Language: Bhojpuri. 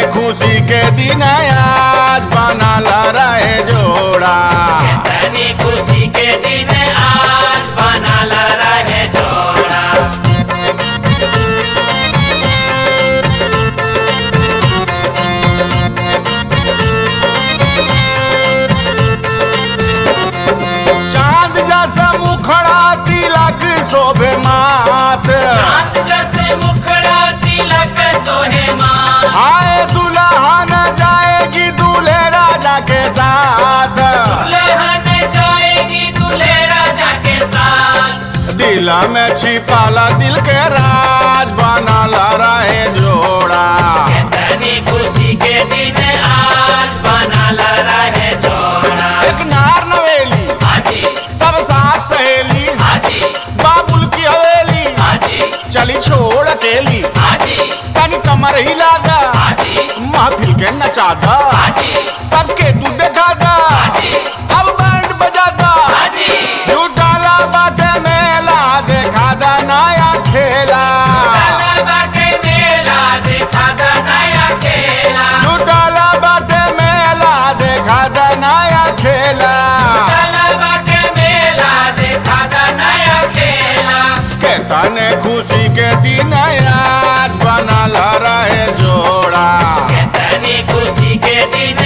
खुशी के दिन आज बनल रहे जोड़ा तनी खुशी के दिन आज बनल रहे जोड़ा चांद जैसा मुखड़ा तिलक शोभे मात चांद जैसे मुखड़ा तिलक सोहे माँ आए दुल्हन जाएगी दूल्हे राजा के साथ दुल्हन जाएगी दूल्हे राजा के साथ दिल में छिपाला दिल के राज बनल रहे जोड़ा तनी खुशी के दिन आज बनल रहे जोड़ा एक नार नवेली हाजी सब साथ सहेली हाजी बाबुल की हवेली हाजी चली छोड़ अकेली हाजी तन कमर हिला दा हाजी महफिल के नचा दा हाजी सबके तू देखा दा हाजी अब बैंड बजा दा हाजी झूठाला बाटे मेला देखा दा नया खेला चला बाटे मेला देखा दा नया खेला झूठाला बाटे मेला देखा दा नया खेला चला बाटे मेला देखा दा नया खेला के तने खुशी के दिन आज बनल रहे जोड़ा तनी खुशी के दिन